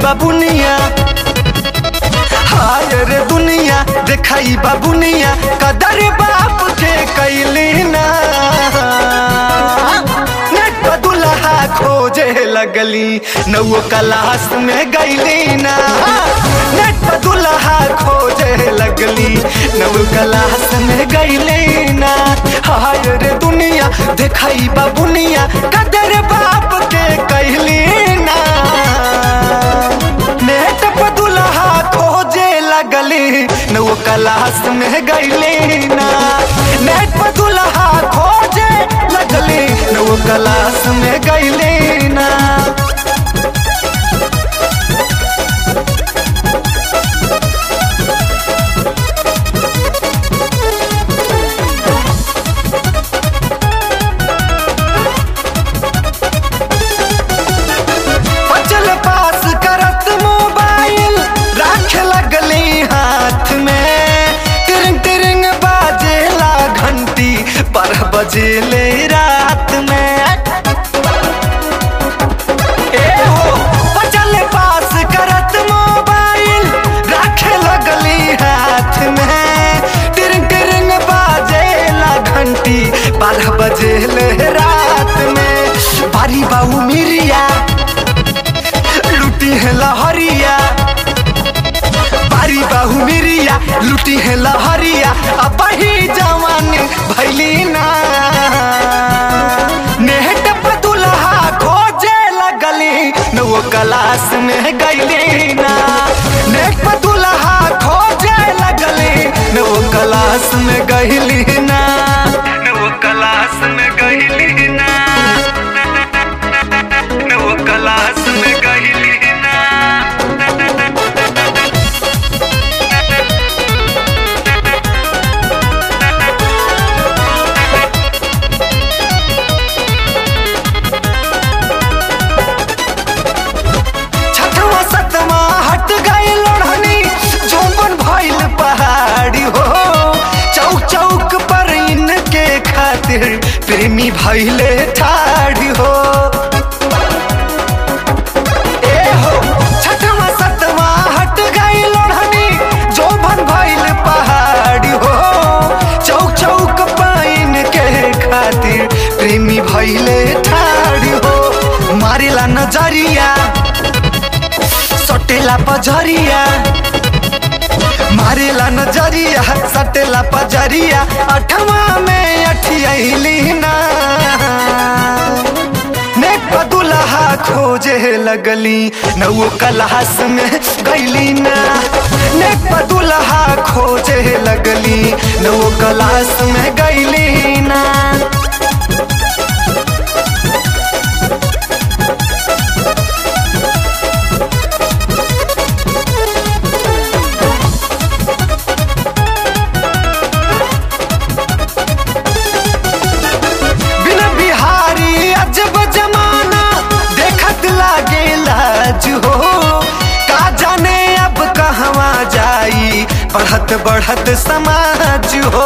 बाबुनिया हाय रे दुनिया देखाई बाबुनिया कदर बाप के कैली ना नेट पर दुल्हा खोजे लगली नौ क्लास में गईली ना नेट पर दुल्हा खोजे लगली नौ क्लास में गईली ना हाय रे दुनिया देखाई बाबुनिया कदर बाप के कैली ना नेट पर दुल्हा खोजे लगली नौ क्लास में गईली ना नेट पर दुल्हा खोजे लगली नौ क्लास में गईली ना बचल पास करत मोबाइल राख लगली हाथ में तिरंग तिरंग बाजेला घंटी पर बजेले रात में ए हो बचल पास करत मोबाइल राख लगली हाथ में तिरंग तिरंग बाजेला घंटी बारह बजेले रात में बारी बाबू मिरिया लुटी है लहरिया बारी बाहू मिरिया लुटी है लहरिया अब ही जवानी भैली ना नेहट पर दुल्हा खोजे लगली नौ क्लास में गईली ना नेट पर दुल्हा खोजे लगली नौ क्लास में गईली ना नौ क्लास में गईली ना नौ क्लास में गईली ना छठवा सतवा हट गए लोढ़नी झोंपन भइल पहाड़ी हो चौक चौक पर इनके खातिर प्रेमी भइले ठाड़ी हो ए हो छठवा सतवा हट गए लोढ़नी झोंपन भइल पहाड़ी हो चौक चौक पर इनके खातिर प्रेमी भइले ठाड़ी हो मारेला नजरिया सटेला पजरिया मारेला नजरिया सटेला पजरिया अठवा में अठियली ना नेट पर दुल्हा खोजे लगली नौ क्लास में गईली ना नेट पर दुल्हा खोजे लगली नौ क्लास में गईली ना बिना बिहारी अजब जमाना देखत लागे लाज हो का जाने अब कहवा जाई बढ़त बढ़त समाज हो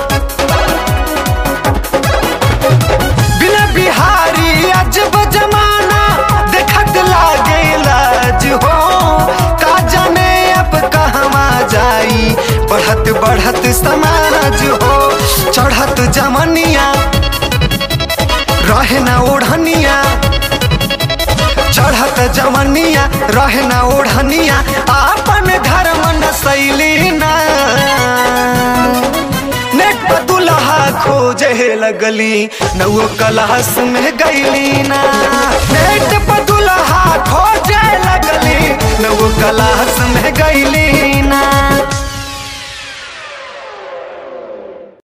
बिना बिहारी अजब जमाना देखत लागे लाज हो का जाने अब कहवा जाई बढ़त बढ़त समाज हो चढ़त जमनिया रहे ना ओढ़निया चढ़त जमनिया रहे ना ओढ़निया आपन धर्म न शैली ना नेट पर दुल्हा खोजे लगली नौ क्लास में गईली ना नेट पर दुल्हा खोजे लगली नौ क्लास में गईली